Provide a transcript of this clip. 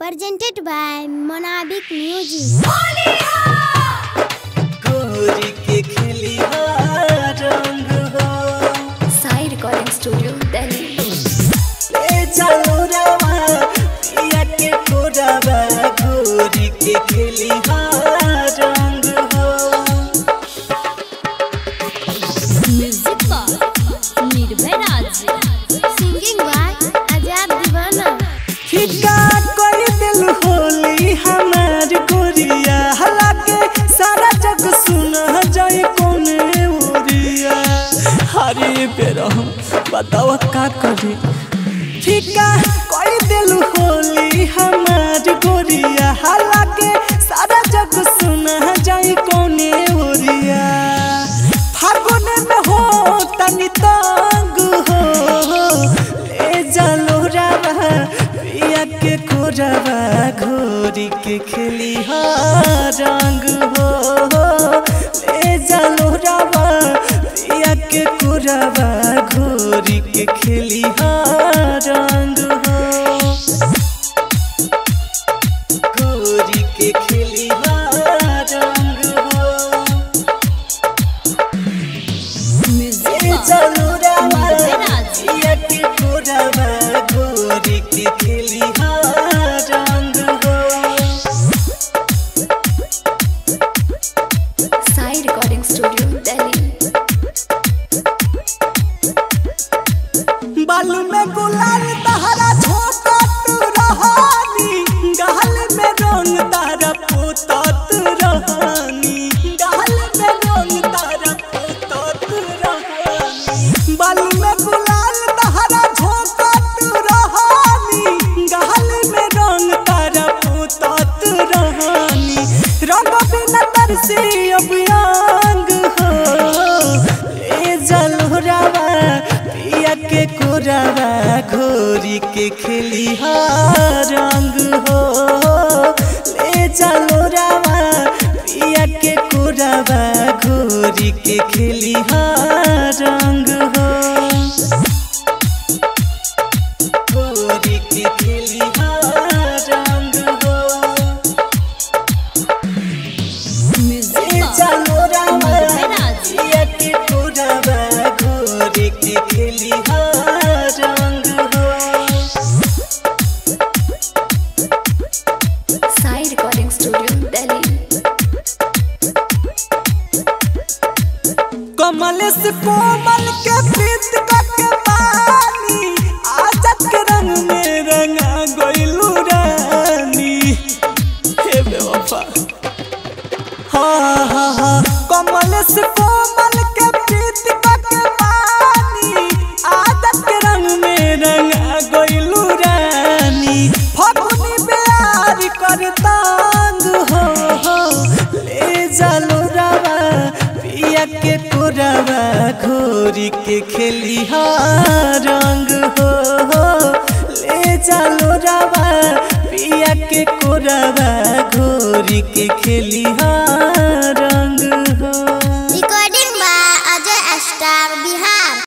presented by Monabic Music. गोरी के खेली रंग हो साई रिकॉर्डिंग स्टूडियो दिल्ली ए चलो रवा पिया के कोरवा गोरी के खेली रंग हो म्यूजिक पर निर्भय राज Singing by Ajab Divana. फिका कर दिल होली हमार गोरिया हालांकि सारा जग सुना जाए कौन ओरिया हरे बेरा बताओ का करी फिका कर दिल होली हमार गोरिया हालांकि सारा जग सुना जाए कौन ओरिया फागुन में हो तनी तंग हो ले जालो रावा पिया के कोरवा घोरी के खेली हा रंग हो ले जालो रावा पिया के कोरवा घोरी के खेली हा रंग हो घोरी के खेली हा रंग हो म्यूजिक ए पर चलो रावा निर्भय राज पिया के कोरवा घोरी के खेली हा रंग हो साई रिकॉर्डिंग स्टूडियो दिल्ली बाल में गुलाल तहरा झोंका तू रहानी गाल में रंग तारा पोतात रहानी गाल में रंग तारा पोतात रहानी बाल में गुलाल तहरा झोंका तू रहानी गाल में रंग तारा पोतात रहानी रंग बिना तरसे अब अंग हो ए जलोरावा पिया के कोरावा घोरी के खेली हा रंग हो ले जलोरावा पिया के कोरावा घोरी के खेली हा रंग हो घोरी के खेली हा रंग हो म्यूजिक ए पर चलो रामा निर्भय राज पिया के कोरवा घोरी के खेली हा रंग हो साई रिकॉर्डिंग स्टूडियो दिल्ली कमल से कोमल के प्रीत के पानी आजत के रंग में रंगा गइलू रानी हे बेवफा हाँ हाँ हाँ कमल से कोमल के प्रीत के पानी आदत के रंग में रंगा गइलू रानी फगुनी प्यार कर तांग हो हो ले जालो रावा पिया के कोरावा घोरी के खेली हा रंग हो हो ले जालो रावा पिया के कोरावा घोरी के खेली हा